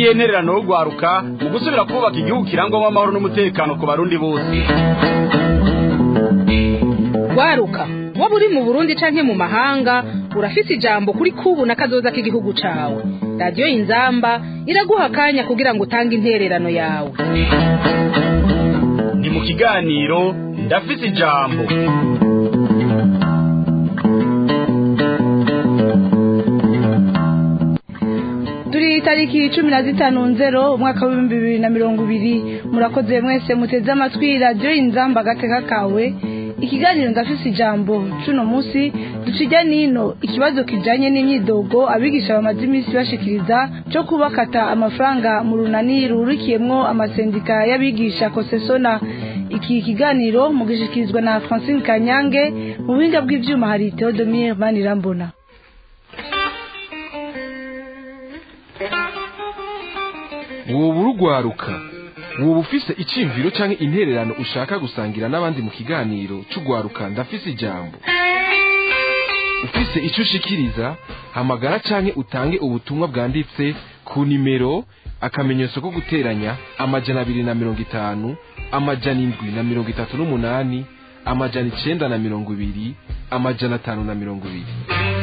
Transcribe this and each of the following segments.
niyihe ntererano yo rwaruka mu gusubira kubaka igihugu kirangwamo amahoro n'umutekano ku barundi bose rwaruka waba uri mu burundi canke mu mahanga urafise ijambo kuri kubu na kazoza k'igihugu cawe radiyo inzamba iraguha akanya kugira ngo utange intererano yawe ni mu kiganiro ndafise ijambo turi tariki cumi na zitanu nzero umwaka w'ibihumbi bibiri na mirongo ibiri murakoze mwese muteze amatwi radiyo inzamba agateka kawe ikiganiro ndafise ijambo cuno munsi ducijya nino ikibazo kijanye n'imyidogo abigisha bamaze iminsi bashikiriza cyo kubakata amafaranga mu runani rurikiyemwo amasendika y'abigisha kosesona iki kiganiro mugishikirizwa na francine kanyange mu buhinga bw'ivyuma hari theodomire manirambona woba urugwaruka woba ufise iciyumviro canke intererano ushaka gusangira n'abandi mu kiganiro c'ugwaruka ndafise ijambo ufise ico ushikiriza hamagara canke utange ubutumwa bwanditse ku nimero akamenyetso ko guteranya amajana abiri na mirongo itanu amajana indwi na mirongo itatu n'umunani amajana icenda na mirongo ibiri amajana atanu na mirongo ibiri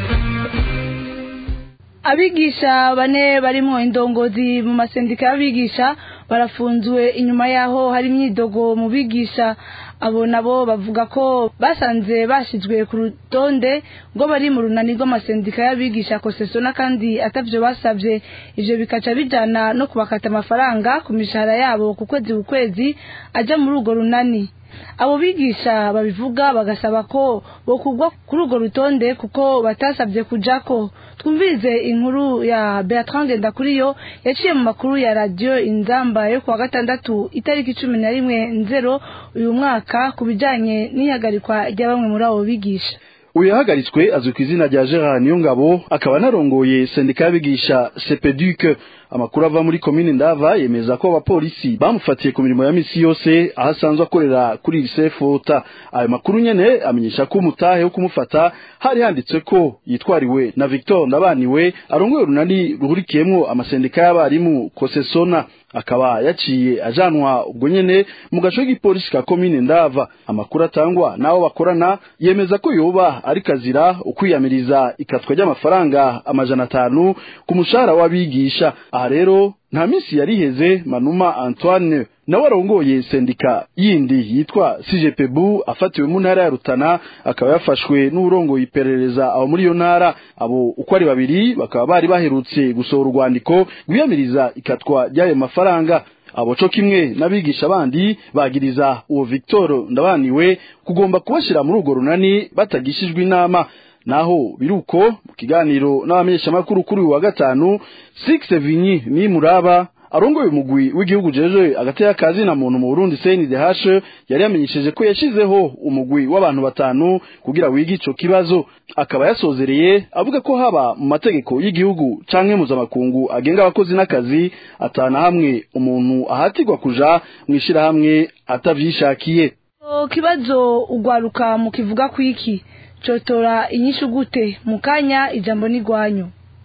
abigisha bane barimwo indongozi mu masendika y'abigisha barafunzwe inyuma yaho hari imyidogo mu bigisha abo nabo bavuga ko basanze bashyizwe ku rutonde ngo bari mu runani rw'amasendika y'abigisha kosesona kandi atavyo basabye ivyo bikaca bijana no kubakata amafaranga ku mishahara yabo ku kwezi ku kwezi aja muri urwo runani abo bigisha babivuga bagasaba ko bokugwa kuri urwo rutonde kuko batasabye kujako twumvirize inkuru ya Bertrand Ndakuriyo yaciye mu makuru ya radio Inzamba yo kuwa gatandatu itariki cumi na rimwe nzero uyu mwaka ku bijanye n'ihagarikwa rya bamwe muri abo bigisha uyu yahagaritswe azwi ku izina rya Gerard Niyongabo akaba anarongoye sendika y'abigisha Sepeduc amakuru ava muri komine ndava yemeza ko abapolisi bamufatiye ku mirimo ya misi yose aho asanzwe akorera kuri lycée Fota ayo makuru nyene amenyesha ko umutahe wo kumufata hari handitswe ko yitwariwe na Victor Ndabaniwe arongoye urunani ruhurikiyemwo amasendika y'abarimu Kosesona akaba yaciye ajanwa ubwo nyene mu gace k'ipolisi ka komine ndava amakuru atangwa n'abo bakorana yemeza ko yoba ari kazira ukwiyamiriza ikatwa ry'amafaranga amajana atanu ku mushahara w'abigisha aha rero nta minsi yariheze manuma antoine nawe arongoye sendika yindi yitwa sijepebu afatiwe mu ntara ya rutana akaba yafashwe n'urongoye iperereza aho muri iyo ntara abo uko ari babiri bakaba bari baherutse gusohora urwandiko rwiyamiriza ikatwa ry'ayo mafaranga abo co kimwe n'abigisha bandi bagiriza uwo victor ndabaniwe kugomba kubashira muri urwo runani batagishijwe inama naho biruko mu kiganiro n'abamenyeshamakuru kuri uyu wa gatanu six vinyi ni muraba arongoye umugwi w'igihugu jeje agateka kazi na muntu mu Burundi CNDH yari yamenyesheje ko yashizeho umugwi w'abantu batanu kugira wige ico kibazo akaba yasozereye avuga ko haba mu mategeko y'igihugu canke mpuzamakungu agenga abakozi n'akazi atana hamwe umuntu ahatirwa kuja mwishira hamwe atavyishakiye kibazo ugwaruka mu kivuga kwiki cotora inyishu gute mu kanya ijambo n'igwanyu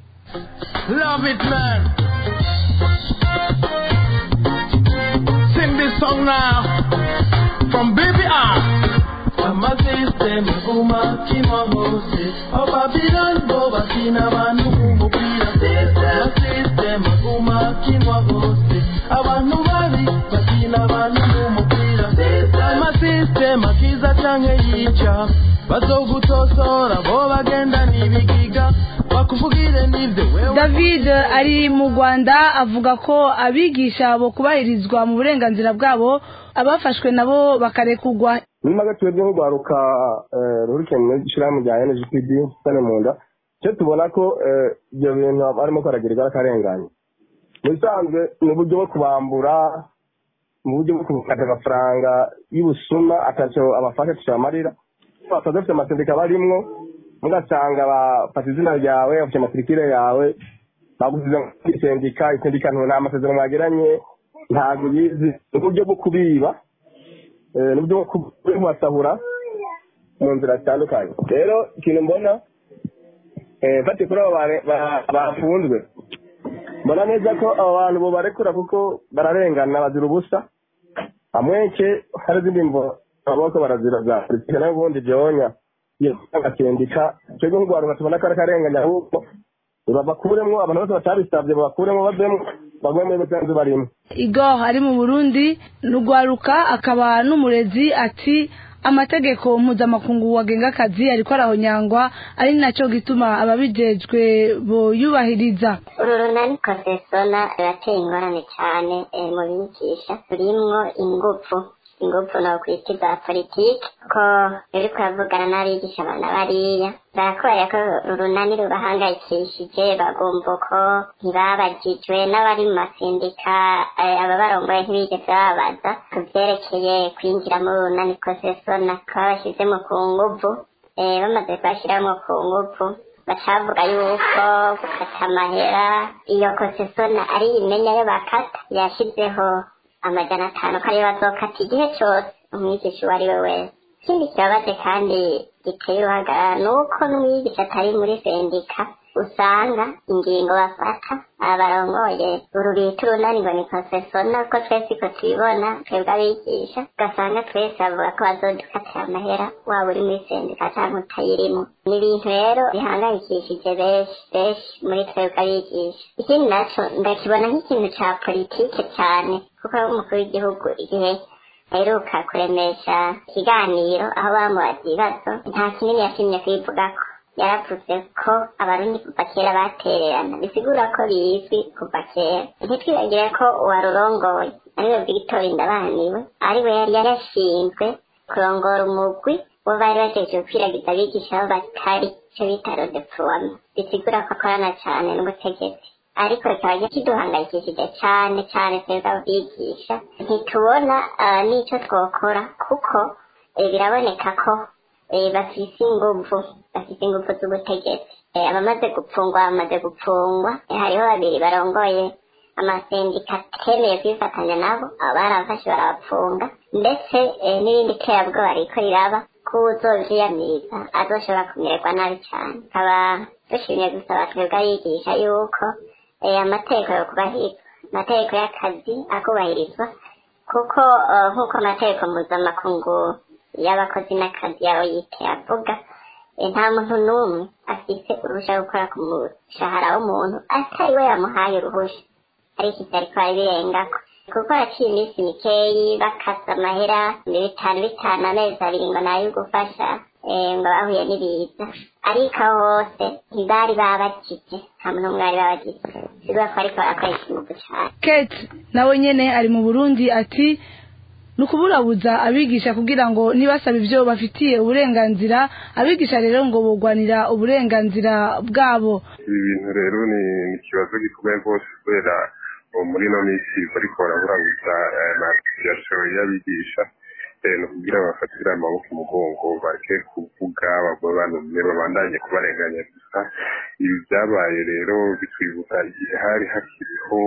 Love it, man. Sing this song now from Baby R. amasisitemu umakina hose ababirani bo bakina abantu umupira amasisitemu umakinwa hose abantu babi bakina abantu umupira amasisitemu akiza canke yica bazogutosora bo bagenda n'ibigiga bakuvugire n'ivyo wewe david ari mu rwanda avuga ko abigisha bo kubahirizwa mu burenganzira bwabo abafashwe nabo bakarekugwa muri make twebwe nk'urwaruka ruhurikiye mu ishyirahamwe rya NGPD sane mu nda icyo tubona ko ibyo bintu barimo kwaragirirwa akarengane mu bisanzwe ni uburyo bwo kubambura mu buryo bwo kubukata amafaranga y'ubusuma atacyo abafasha tucamarira basanze bafite amasendika barimwo mugasanga bafata izina ryawe bafite amatirikire yawe bagusize muri sendika isendika nta amasezerano mwagiranye ntabwo uyizi ni uburyo bwo kubiba n'uburyo bwo kubasahura mu nzira zitandukanye rero ikintu mbona mfate kuri abo bafunzwe mbona neza ko abo bantu bobarekura kuko bararengana bazira ubusa amweke hari izindi mvo amaboko barazira za politike nayo ubundi byonya agasendika twebwe nk'urwaruka tubona ko ari akarenganya ahubwo bakuremwo abantu bose batabisabye bakuremwo bavemo bagume muri musanzu barimo igo ari mu burundi rugwaruka akaba n'umurezi ati amategeko mpuzamakungu wagenga akazi ariko arahonyangwa ari nacyo gituma ababijejwe boyubahiriza uru runani kosesona rurateye ingorane cyane eh, mu bigisha rurimwo ingufu ingufu no kwita za politiki ko ruri kuravugana n'abigisha abana bariya barakubaya ko urunani rubahangayikishije bagomba ko ntibabagijwe n'abari mu masindika eh, aba barongoye ntibigeze bababaza ku vyerekeye kwinjira mu runani kosesona ko babashizemo ku nguvu eh, bamaze kubashiramo ku nguvu bacavuga yuko gukata amahera iyo kosesona ari imenya yo bakata yashizeho amajana atanu ko ariyo bazokata igihe cyose umwigisha uwo ari we wese ikindi kibabaje kandi giteye uruhagarara ni uko n'umwigisha atari muri sendika usanga ingingo bafata abarongoye uru bita urunani ngo ni konsesona ko twese ko tubibona twebwe abigisha ugasanga twese bavuga ko bazodukatira amahera waba uri muri sendika cyangwa utayirimo ni ibintu rero bihangayikishije benshi benshi muri twebwe abigisha ikindi naco ndakibona nk'ikintu ca politike cyane kuko umukuru w'igihugu igihe aheruka kuremesha ikiganiro aho bamubaza ibibazo nta kinini yashimye kwivugako yaravuze ko abarundi kuva kera batererana bisigura ko bizwi kuva kera ntitwibagire ko uwarurongoye ariwe victor ndabaniwe ariwe yari yarashinzwe kurongora umugwi wo bari bajeje gukwiragiza abigisha aho batari icyo bita rodeploiement bisigura ko akorana cyane n'ubutegetsi ariko kikaba kiduhangayikishije cyane cyane twebwe abigisha ntitubona ah, n'icyo twokora kuko eh, biraboneka ko eh, bafise inguvu bafise inguvu z'ubutegetsi Eh, abamaze gupfungwa bamaze gupfungwa Eh, hariho babiri barongoye amasendika atemeye kwifatanya nabo abo barabafashe barabapfunga ndetse eh, n'irindi terabwoba riko riraba ko uzovyiyamiriza azoshobora kumererwa nabi cyane nkaba dushimye gusaba twebwe abigisha yuko eh, amategeko yo kubahirizwa amategeko y'akazi akubahirizwa kuko eh, nk'uko amategeko mpuzamakungu y'abakozi n'akazi yawe yite avuga eh, nta muntu n'umwe afise uruhusha rwo gukora ku mushahara w'umuntu atari we yamuhaye uruhusha ariko ivyo ariko arabirengako kuko haciye iminsi mikeyi bakasa amahera bitanu bitanu amezi abiri ngo nayo gufasha eh, ngo bahuye n'ibiza ariko aho hose ntibari babakije nta muntu n'umwe bari babakije bivuga ko ariko barakoresha ingufu cane kate nawe nyene ari mu burundi ati ni ukuburabuza abigisha kugira ngo nibasaba ibyo bafitiye uburenganzira abigisha rero ngo bugwanira uburenganzira bwabo ibi bintu rero ni ni ikibazo gikomeye rwose kubera ubu muri ino minsi bariko baraburabuza amasosiyasiyo y'abigisha eh, ni ukugira bafatire amaboko umugongo bareke kuvuga bagwe banumye babandanye kubarenganya gusa ibi byabaye rero bitwibutsa igihe hari hakiriho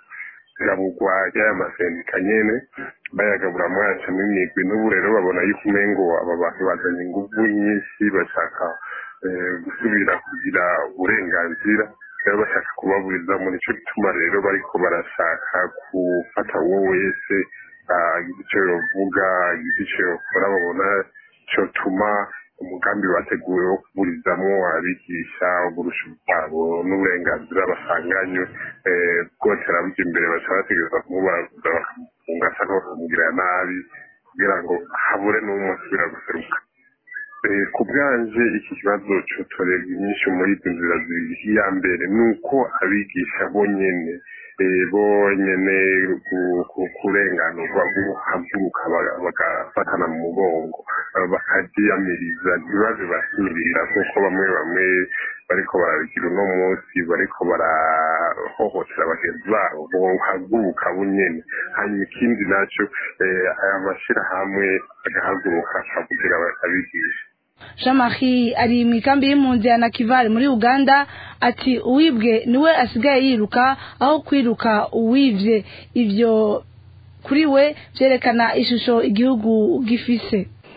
irabugwa ry'aya masendika nyene bayagabura mwacamo imigwi n'ubu rero babona yuko umengo aba bantu bazanye inguvu nyinshi bashaka eh, gusubira kugira uburenganzira rero bashaka kubaburizamo nico gituma rero bariko barashaka gufata uwo wese ah, agize ico yovuga agize ico yokora babona cotuma umugambi bateguwe wo kuburizamwo abigisha uburusha bwabo n'uburenganzira basanganywe eh, bwose arabuja imbere baca bategereza kumubaraguza bakamufunga asa n'abakamugirira nabi kugira ngo habure n'umwe asubira guseruka Eh, ku bwanje iki kibazo cotorerwa inyinshi muri izi nzira zibiri iya mbere ni uko abigisha bonyene eh, bonyene ku- ku- kurenganurwa guhaguruka baga- bagafatana mu mugongo eh, bakavyiyamiriza ntibaze basimirira kuko bamwe bamwe bariko barabigira uno munsi bariko barahohotera bagenzi babo bohaguruka bunyene hanyuma ikindi naco eh, aya mashirahamwe agahaguruka akavugira abigisha jean marie ari mu ikambi y'impunzi ya nakivale muri uganda ati uwibwe niwe asigaye yiruka aho kwiruka uwivye ivyo kuri we vyerekana ishusho igihugu gifise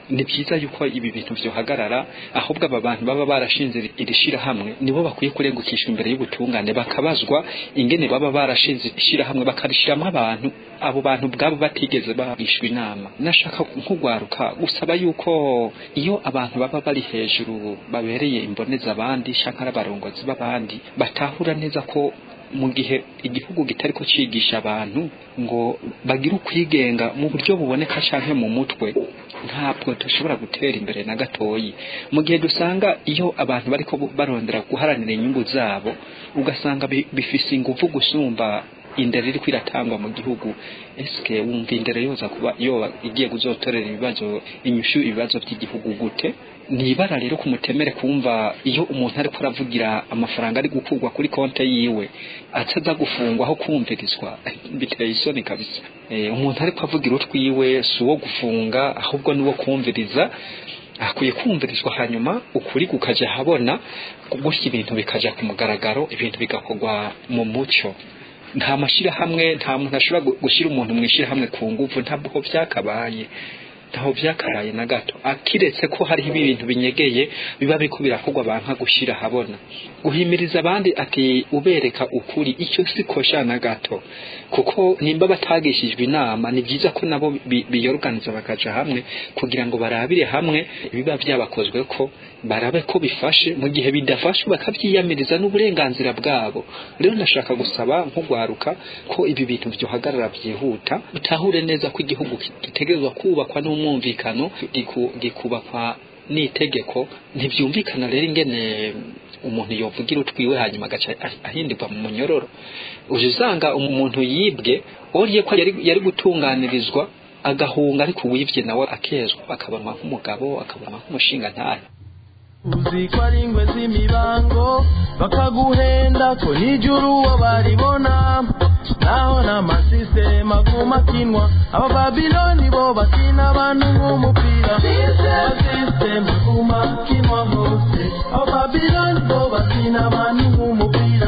ni byiza yuko ibi bintu byohagarara ahubwo aba bantu baba barashinze iri shirahamwe nibo bakwiye kurengukishwa imbere y'ubutungane bakabazwa ingene baba barashinze ishirahamwe bakarishyiramo abantu abo bantu bwabo batigeze bagishwa inama nashaka nk'ugwaruka gusaba yuko iyo abantu baba bari hejuru babereye imboneza abandi shaka ari abarongozi b'abandi batahura neza ko mu gihe igihugu kitari ko cigisha abantu ngo bagire ukwigenga mu buryo buboneka canke mu mutwe ntabwo dushobora gutera imbere na gatoyi mu gihe dusanga iyo abantu bariko barondera guharanira inyungu zabo ugasanga bifise ingufu gusumba indero iriko iratangwa mu gihugu eske wumva indero yoza kuba yoba igiye kuzotorera ibibazo inyushu ibibazo by'igihugu gute ni ibara rero kumutemere kumva iyo umuntu ariko aravugira amafaranga ari gukurwa kuri konte yiwe ataza gufungwa aho kumvirizwa biteye isoni kabisa e, umuntu ariko avugira utwiwe si uwo gufunga ahubwo ni uwo kumviriza akwiye kumvirizwa hanyuma ukuri kukaja habona gutya ibintu bikaja ku mugaragaro ibintu bigakorwa mu muco nta mashirahamwe nta muntu ashobora gushyira umuntu mu ishyirahamwe ku nguvu ntabwo byakabaye ntaho byakabaye na gato akiretse ko hariho ibintu binyegeye biba biko birakorwa banka gushyira habona guhimiriza abandi ati ubereka ukuri icyo si kosha na gato kuko nimba batagishijwe inama ni byiza ko nabo biyoruganiza bakaja hamwe kugira ngo barabire hamwe biba byabakozwe ko barabe ko bifashe mu gihe bidafashe bakabyiyamiriza n'uburenganzira bwabo rero ndashaka gusaba nk'ugwaruka ko ibi bintu byohagarara byihuta utahure neza ko igihugu gitegerezwa kubakwa n'umwumvikano gikubakwa n'itegeko ntibyumvikana rero ingene umuntu yovugira utwiwe hanyuma agaca ahindirwa mu munyororo uje usanga umuntu yibwe oriye ko yari gutunganirizwa agahunga ariko uwibye nawe akezwa akabonwa nk'umugabo akabonwa nk'umushinga ntayo uzi ko ari ingwe z'imibango bakaguhenda ko n'ijuru uwo baribona naho n'amasisitema aguma akinwa abababiloni bo bakina abantu nk'umupira amasisitema aguma akinwa hose abababiloni bo bakina abantu nk'umupira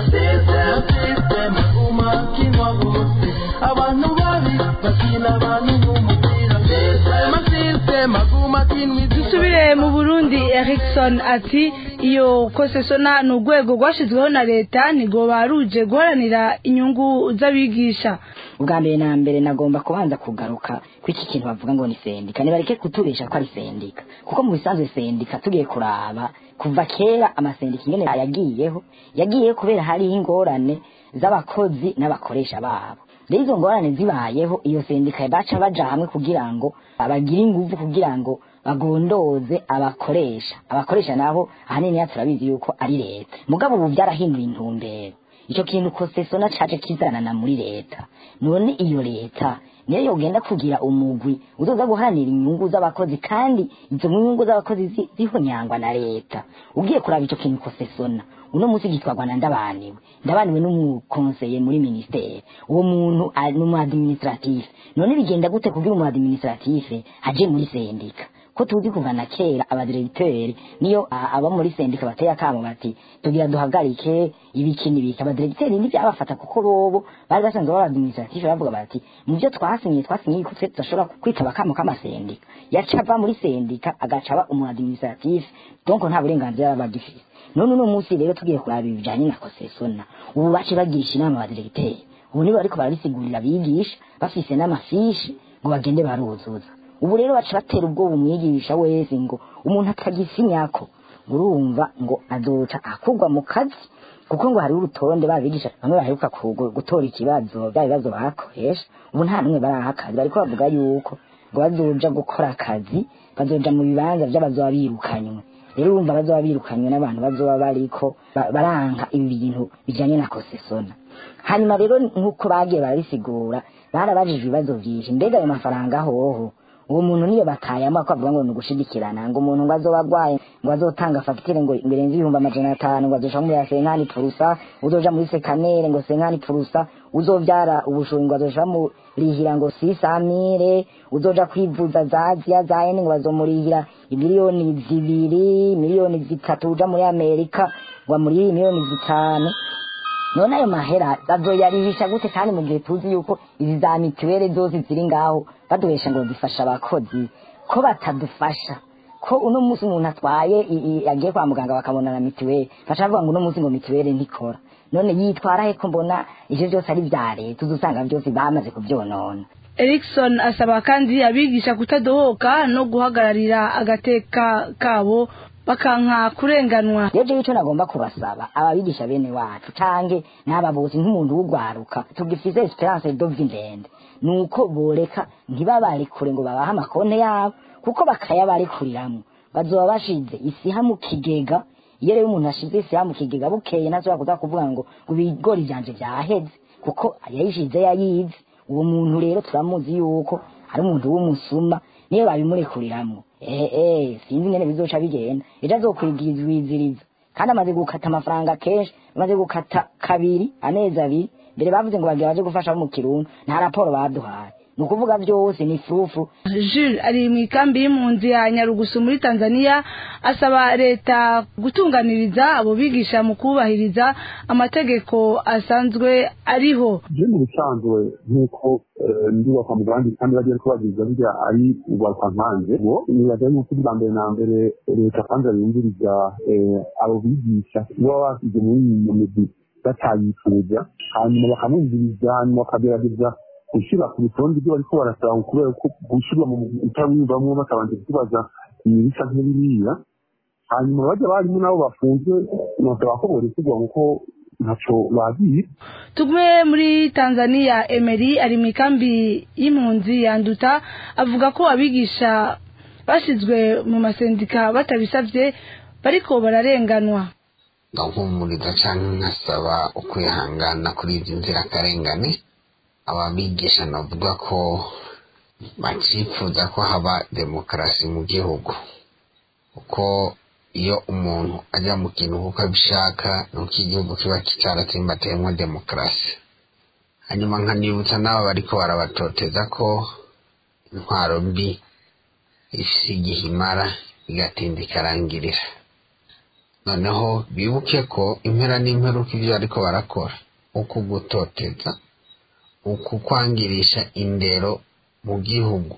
amasisitema aguma akinwa hose abantu babi bakina abantu nk'umupira amasisitema aguma akinwa dusubire mu burundi erikson ati iyo kosesona ni urwego rwashyizweho na leta ntigo baruje guharanira inyungu z'abigisha ubwa mbere na mbere nagomba kubanza kugaruka ku iki kintu bavuga ngo ni sendika nibareke kutubesha ko ari sendika kuko mu bisanzwe sendika tugiye kuraba kuva kera amasendika ingene yagiyeho yagiyeho kubera hariho ingorane z'abakozi n'abakoresha babo rero izo ngorane zibayeho iyo sendika baca baja hamwe kugira ngo bagire inguvu kugira ngo bagondoze abakoresha abakoresha nabo ahanini turabizi yuko ari leta mugabo ubu byarahinduye intumbero icyo kintu kosesona caje kizanana muri leta none iyo leta niyo yogenda kugira umugwi uzoza guharanira inyungu z'abakozi kandi izo nyungu z'abakozi zihonyangwa na leta ugiye kuraba icyo kintu kosesona uno munsi gitwarwa na ndabaniwe ndabaniwe n'umukonseye muri ministere uwo muntu ni umu administratif none bigenda gute kugira umu administratif aje muri sendika ko tuzi kuva na kera abadiregiteri niyo aba muri sendika bateye akamo bati tugira duhagarike ibiki n'ibiki abadiregiteri ntibyabafata kuko bobo bari basanzwe baba administratif bavuga bati mu byo twasinyiye twasinyiye ko tudashobora kwitaba akamo k'amasendika yaca ava muri sendika agaca aba umu administratif donc nta burenganzira baba bagifise none uno munsi rero tugiye kuraba ibijanye na kosesona ubu bace bagirisha inama abadiregiteri ubu nibo bariko barabisigurira abigisha bafise n'amafishi ngo bagende baruzuza ubu rero baca batera ubwoba umwigisha wese ngo umuntu atagisinyako urumva ngo azoca akurwa mu kazi kuko ngo hariho urutonde babigisha bamwe baheruka gutora ikibazo bya bibazo bakoresha ubu nta n'umwe baraha akazi bariko bavuga yuko ngo bazoja gukora akazi bazoja mu bibanza vy'abazoba birukanywe rero urumva bazoba birukanywe n'abantu bazoba bariko baranka ibi bintu bijanye na kosesona hanyuma rero nk'uko bagiye barabisigura barabajije ibibazo vyinshi mbega ayo mafaranga hoho uwo muntu niyo batayamo akavuga ngo ni ugushigikirana ngo umuntu ngo azoba agwaye ngo azotanga fagitire ngo birenze ibihumbi amajana atanu ngo azoja muri senkani purusa uzoja muri sekanere ngo senkani purusa uzovyara ubushobozi ngo azoja murihira ngo sisamire uzoja kwivuza za ziya za ene ngo bazomurihira miliyoni zibiri miliyoni zitatu uja muri amerika ngo amurihire miliyoni zitanu none ayo mahera bazoyarihisha gute kandi mu gihe tuzi yuko izi za mituweli zose ziri ngaho baduhesha ngo zifasha abakozi ko batadufasha ko uno munsi umuntu atwaye i- i- agiye kwa muganga bakabona na mituweli baca bavuga ngo uno munsi ngo mituweli ntikora none yitwara he ko mbona ivyo byose ari vya leta uzusanga byose bamaze kuvyonona Erikson asaba kandi abigisha kutadohoka no guhagararira agateka kabo bakanka kurenganwa rero icyo nagomba kubasaba ababigisha bene wacu cange n'ababuzi nk'umuntu w'ugwaruka tugifise esperance dovi ndende nuko boreka ntibabarekure ngo babahe amakonte yabo kuko bakayabarekuriramwo bazoba bashize isiha mu kigega iyo rero umuntu ashize isiha mu kigega bukeye ntazobora kuza kuvuga ngo ngo ibigori vyanje vyaheze kuko yayishize yayizi uwo muntu rero turamuzi yuko ari umuntu w'umusuma niyo babimurekuriramwo eh eh sinzi ingene bizoca bigenda ejo azokwigizwiziriza kandi amaze gukata amafaranga kenshi amaze gukata kabiri amezi abiri mbere bavuze ngo bagiye baje gufasha abo mu kirundo nta raporo baduhaye ni ukuvuga byose ni fufu Jules ari mu ikambi y'impunzi ya Nyarugusu muri Tanzania asaba leta gutunganiriza abo bigisha mu kubahiriza amategeko asanzwe ariho je mu bisanzwe nk'uko eh, ndiwa kwa mugandi kandi bagiye kubabwiza burya ari ugwaruka nkanje ngo nibaza yuko bwa mbere na mbere leta kandi yumviriza eh, abo bigisha baba basize muri iyo migwi batayifuza hanyuma bakamwumviriza hanyuma bakagerageza gushyira ku rutonde ibyo bariko barasaba kubera ko gushyirwa mu mugwi utawiyumvamwo batabanje kubaza ibintu bisa nk'ibiriya hanyuma bajya barimo nabo bafunzwe nosaba ko borekurwa kuko ntaco bagiye tugume muri Tanzania Emery ari mu ikambi y'impunzi yanduta avuga ko abigisha bashyizwe mu masendika batabisabye bariko bararenganwa ndahumuriza cyangwa nkasaba ukwihangana kuri izi nzirakarengane ababigisha navuga ko bacifuza ko haba demokarasi mu gihugu kuko iyo umuntu ajya mu kintu kuko abishaka nuko igihugu kiba cyaratimbateyemo demokarasi hanyuma nkanibutsa n'aba bariko barabatoteza ko intwaro mbi ifise igihe imara igatinda ikarangirira noneho bibuke ko impera n'imperuka ibyo ariko barakora uku gutoteza uku kwangirisha indero mu gihugu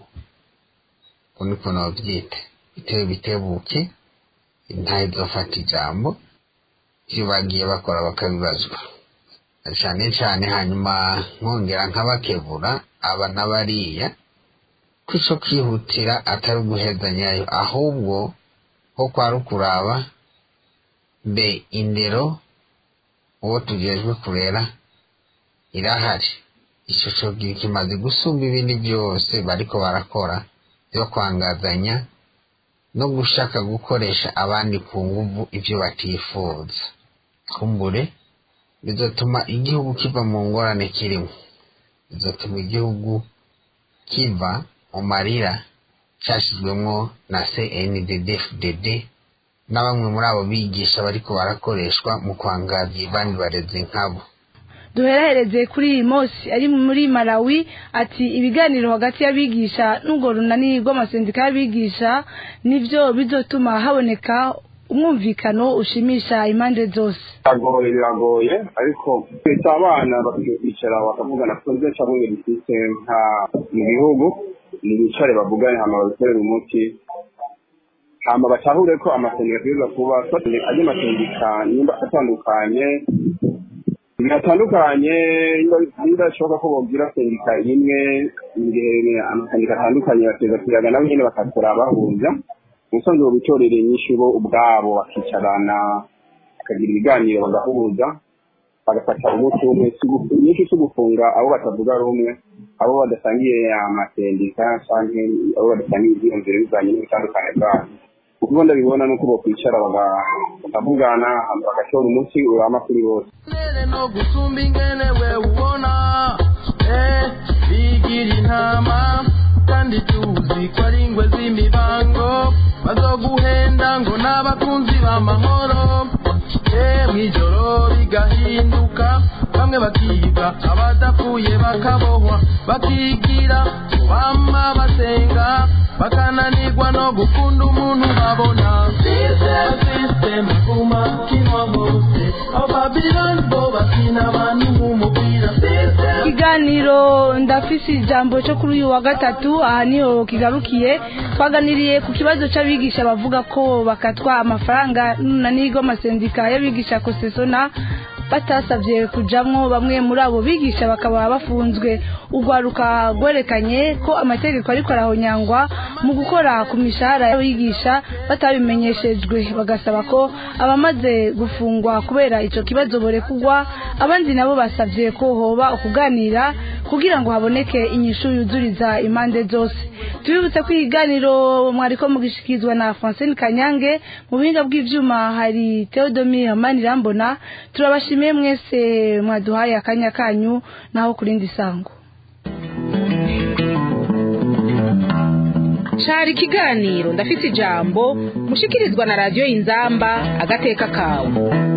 uko niko nabyita bitewe bitebuke intahe zofata ijambo ibyo bagiye bakora bakabibazwa cyane cyane hanyuma nkongera nkabakebura aba n'abariya ko ico kwihutira atari uguhezanyayo ahubwo ho kwari ukuraba mbe indero uwo tujejwe kurera irahari ico cogira kimaze gusumba ibindi byose bariko barakora byo kwangazanya no gushaka gukoresha abandi ku nguvu ibyo batifuza kumbure bizotuma igihugu kiva mu ngorane kirimo bizotuma igihugu kiva mu marira cyashyizwemo na cnddfdd na bamwe muri abo bigisha bariko barakoreshwa mu kwangaza abandi barezi nkabo duherehereze kuri iyi mosi ari muri malawi ati ibiganiro hagati y'abigisha n'urwo runani rw'amasendika y'abigisha nibyo bizotuma haboneka umwumvikano ushimisha impande zose biragoye biragoye ariko twita abana bakicara bakavugana ko ibyo cyangwa ibintu bifite nka mu bihugu ni bicare bavugane hama babikorere umuti hama batahure ko amasendika ategereza kuba andi masendika nimba atandukanye biratandukanye niba bishoboka ko bogira sendika imwe igihe amasendika atandukanye bateza kuyaga nabo nyine bakakora bahuza ubusanzwe bitorera inyishu bo ubwabo bakicarana bakagira ibiganiro bagahuza bagafata umuti umwe inyinshi zo gufunga abo batavuga rumwe abo badasangiye amasendika cyangwa abo badasangiye ibyiyumviro bivanye n'ubutandukane bwabo uko ndabibona nuko bakwicara bakavugana bagashora umuti urama kuri bose nene no gusumba ingene we ubona eh bigira intama kandi tuzi ko ari ingwe z'imibango bazoguhenda ngo n'abakunzi b'amahoro eh mw'ijoro bigahinduka bamwe bakiga abadapfuye bakabohwa bakigira bama basenga bakananirwa no gukunda umuntu babona system kuma kinwa hose abo babiloni bo bakina abantu nk'umupira system ikiganiro ndafise ijambo cyo kuri uyu wa gatatu aha niho kigarukiye twaganiriye ku kibazo cy'abigisha bavuga ko bakatwa amafaranga na nigo amasendika y'abigisha kosesona batasabye kujamwo bamwe muri abo bigisha bakaba bafunzwe urwaruka rwerekanye ko amategeko ariko arahonyangwa mu gukora ku mishahara y'abigisha batabimenyeshejwe bagasaba ko abamaze gufungwa kubera icyo kibazo borekugwa abandi nabo basabye ko hoba ukuganira kugira ngo haboneke inyishu yuzuriza impande zose tubibutse ko ikiganiro mwariko mugishikizwa na francine kanyange mu buhinga bw'ivyuma hari theodomir manirambona turabashimiye mwese mwaduhaye akanya kanyu naho kurindi sango cari ikiganiro ndafise ijambo mushikirizwa na radiyo inzamba agateka kawe